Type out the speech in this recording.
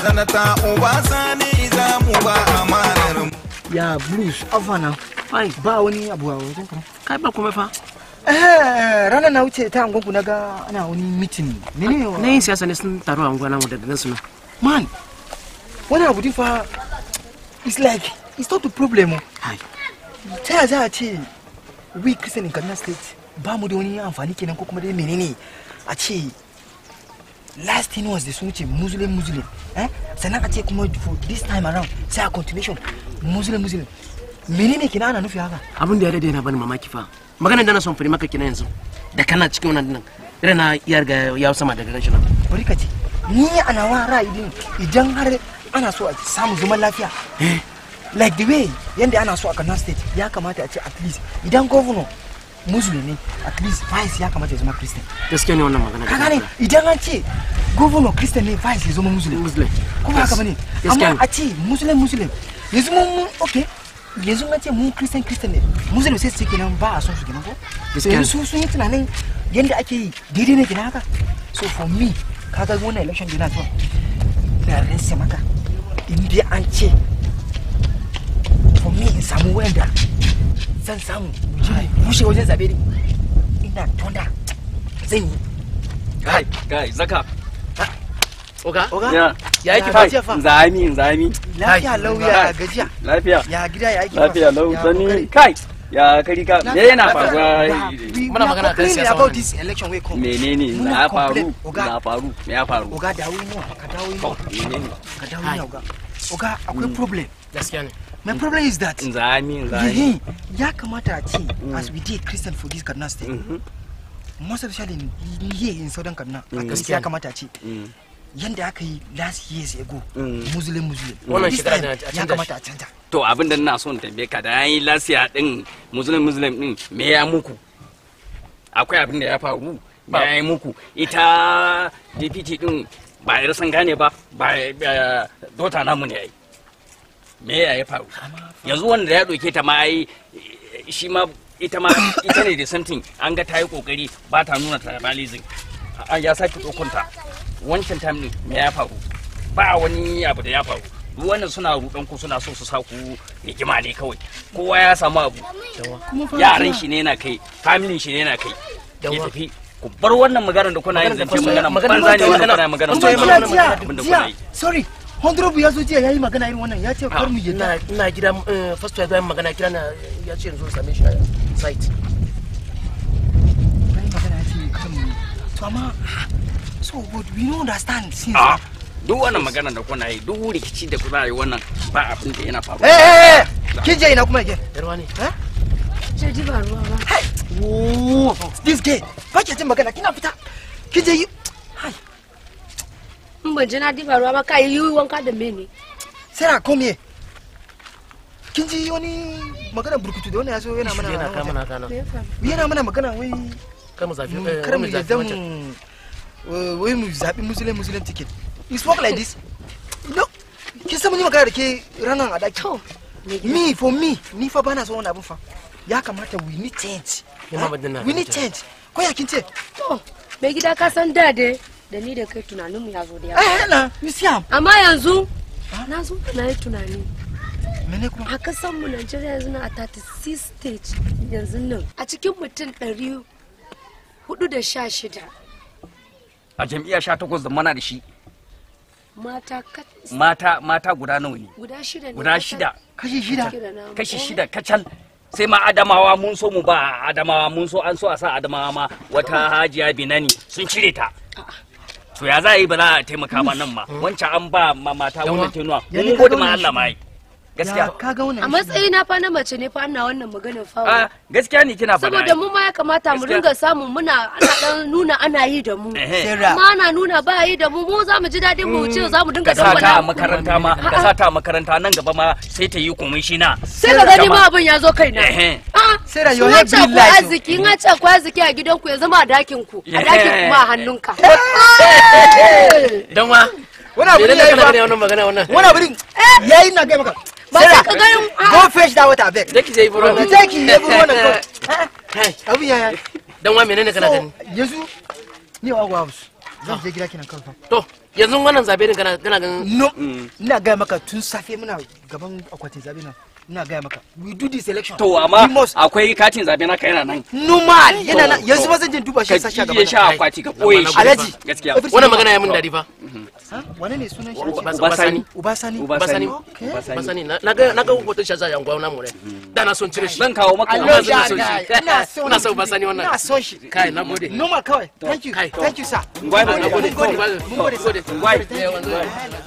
sanata obasani za mu ba amanar mu ya blues afana ai ba wani abu a wajen ka kai ba kuma fa eh ranar na wuce ta angonku na ga ana wani meeting menene wa na yin siyasa ne sun taru a unguwa nan da nan suna man wani abu din fa it's like it's not a problem oh. ai ta yaya za a ce we christian in kaduna state ba mu da wani amfani kenan ko kuma dai menene a ce last thing was da sun wuce muslim muslim eh sannan a ce kuma for this time around sai a continuation muslim muslim menene kenan ana nufi haka abin da ya daidai na bani mamaki fa maganar da na son fari maka kina yanzu da kana cikin wannan nan irin na iya riga ya sama daga ganshi nan bari ka ce ni a nawa ra'ayi din idan har ana so a samu zaman lafiya like the way yanda ana so a kaduna state ya kamata a ce at least idan governor muslim ne at least vice ya kamata ya zama christian gaskiya ne wannan magana ka gane idan an ce governor christian ne vice ya zama muslim muslim kuma haka bane gaskiya amma ne a ce muslim muslim yanzu mun mun okay yanzu an ce mun christian christian ne muslim sai su ce kenan ba a son su kenan ko so Gaskiya ne. yanzu su sun yi tunanin yanda ake yi daidai ne kenan haka so for me kaga wannan election dina zuwa na rinse maka in dai an ce for me in samu wayanda zan samu mu je mu bushe wajen zabe ne ina tonda zan yi Kai, kai, zaka. oga oga Ya. ya yake Kai. fa fa Zami, zami. lafiya lauya gajiya Lafiya. ya gida ya aiki fa? Lafiya lau Ya sani. kokari? Kai. Ya kari ka. Me yana Lafiya. faruwa? Ya, we- Muna we are magana kan complaining siyasa about wannan. this election wey come. Menene? Muna Na ya faru. complain. Oga. Na faru. Me ya faru? Oga dawo yi nawa ka dawo yi To, nawa menene? ka dawo yi nawa oga. Oga akwai problem. gaskiya ne My problem is that Zami, zami. Yehi, ya kamata a ce as we dey Christian for this Kaduna state Mhm. most especially in here in southern Kaduna at Mm. least ya kamata a ce Mm. yanda aka yi last years ago Mm. muslim muslim Wannan this shekara time da a ya canja kamata a canja To abin da ina son tambaye ka da yi lasiya din muslim muslim din me ya muku? Akwai abin da ya faru me ya yi muku? Ita DPT din ba yar san gane ba ba ba- dota namu ne ai. Me ya yi faru? Yanzu wanda ya doke ta ma ai shi ma ita ma ita ne da something an ga ta yi kokari ba ta nuna tribalism. An ya sake dokunta. Wancan time din me ya faru? Ba wani abu da ya faru. duk wannan suna rudan ku suna so su sa ku rigima ne kawai kowa ya samu abu yaran shi ne na kai familin shi ne na kai ya Yawa. tafi ku bar wannan maganar da kuna yin Maganar da zance kuna- magana maganar banza ne da wannan kuna- kuna magana Kun ce jiya mana jiya abin da jiya kuna yi sorry Hondrobu ya zo jiya ya yi magana irin wannan ya ce kar mu ina yadda ina gida eh, first ya zo yin magana kira na ya ce yanzu same shi a site ya yi magana ya ce kar mu yi. to amma so but we don't understand since a duk wannan maganar da kuna yi duk rikici da kuna yi wannan ba abin da yana faruwa eh eh eh kin je ina kuma again yarwa ne Je ji ba ruwa ba. Oh, this gay ba ke jin magana kina fita kin je yi hai In ban ji na diba ruwa ba ka yi wanka da mene. Sarah come here kin ji wani magana burkutu da wannan ya zo yana mana yana nan kama wajen. na kana Me ya faru? yana mana magana wai kai mu zafi mu- eh, kar wai mu mu zafi yadda mu wancan uh, wai mu zaɓi muslim muslim ticket it's work like this no kin san mun yi magana da ke ranar a daki To, me gida. me for me ni fa bana son wani abin fa ya kamata we need change Ni ma Eh? ban dinna we need fahimta. change ko ya kin ce To, me gida ka san da dai da ni da kai tunaninmu ya zo da yawa. eh na you see am Amma yanzu na zo na yi tunani. mene kuma A kasan mu Najeriya yanzu na a 36 stage yanzu nan. A cikin mutum ɗari hudu da sha shida a jam'iyya sha takwas da mana da shi mata kat- mata mata guda nawa ne guda shida ne. guda kacal. shida kashi shida Shida na- kashi eh, shida kacal sai ma adamawa mun so mu ba adamawa mun so an so a sa adamawa ma wata hajiya binani sun cire ta to ya za a yi ba za a taimaka ba nan ma wancan an ba ma mata wannan tenuwa Ya mun ne ka gode ga ma wannan Allah ma yi gaskiya ya ka ga wannan A matsayina fa na mace ne fa ana wannan maganar a fawa. gaskiya ne kina faɗa Saboda mu ma ya kamata mu Gaskiya. ringa samu muna ana dan nuna ana yi da mu. Ehe. Sarah Amma ana nuna ba yi da mu mu za mu ji daɗin mu ce za mu dinga ka sa ta a dangwala. makaranta ma ka sa ta a makaranta nan gaba ma sai ta yi komishina Sai ka gani ma abin ya zo kaina. Ehe. A'a, Sarah, in your an head ce be ku light, oh. arziki in an ce ku arziki a gidanku ya zama a dakin ku a dakin ku ma a hannunka. dan wa wani abu me ne ne yayi kana ba gani wannan magana wannan wani abu ne yayi na ga maka Ba sai ka ganin go fetch that water back da ki je buru ka je ki yi buru wannan kawai kai abin yaya dan wa menene kana so gani yanzu ni wa house zan je gida kenan kawai fa to yanzu wannan zabe din kana kana ganin no ina gaya maka tun safe muna gaban akwatin zabe nan ina gaya maka we do this election to we amma must akwai katin zabe na kai yana nan normal yana nan To, yanzu to. ba zan je duba shi ka sashi a kije gaba sha akwati ka boye shi Alhaji. gaskiya Everything wannan normal. magana ya min dadi fa Ha? wane ne sunan shi Uba- Uba Sani. ubasani Uba Basani. Sani. Okay. Uba Sani. basani na na ga na ga hoton shi a yanguwa namu ne da na son cire shi zan kawo maka I Amma love zan that so guy. shi. Ina son Ina son shi. Basani wannan. Ina son shi. kai na gode Normal kawai. Thank you. Kai. Thank you, sir. Ngwai, Mun ngwai, gode. ngwai, Mun gode, sir. ngwai. Thank you. ngwai.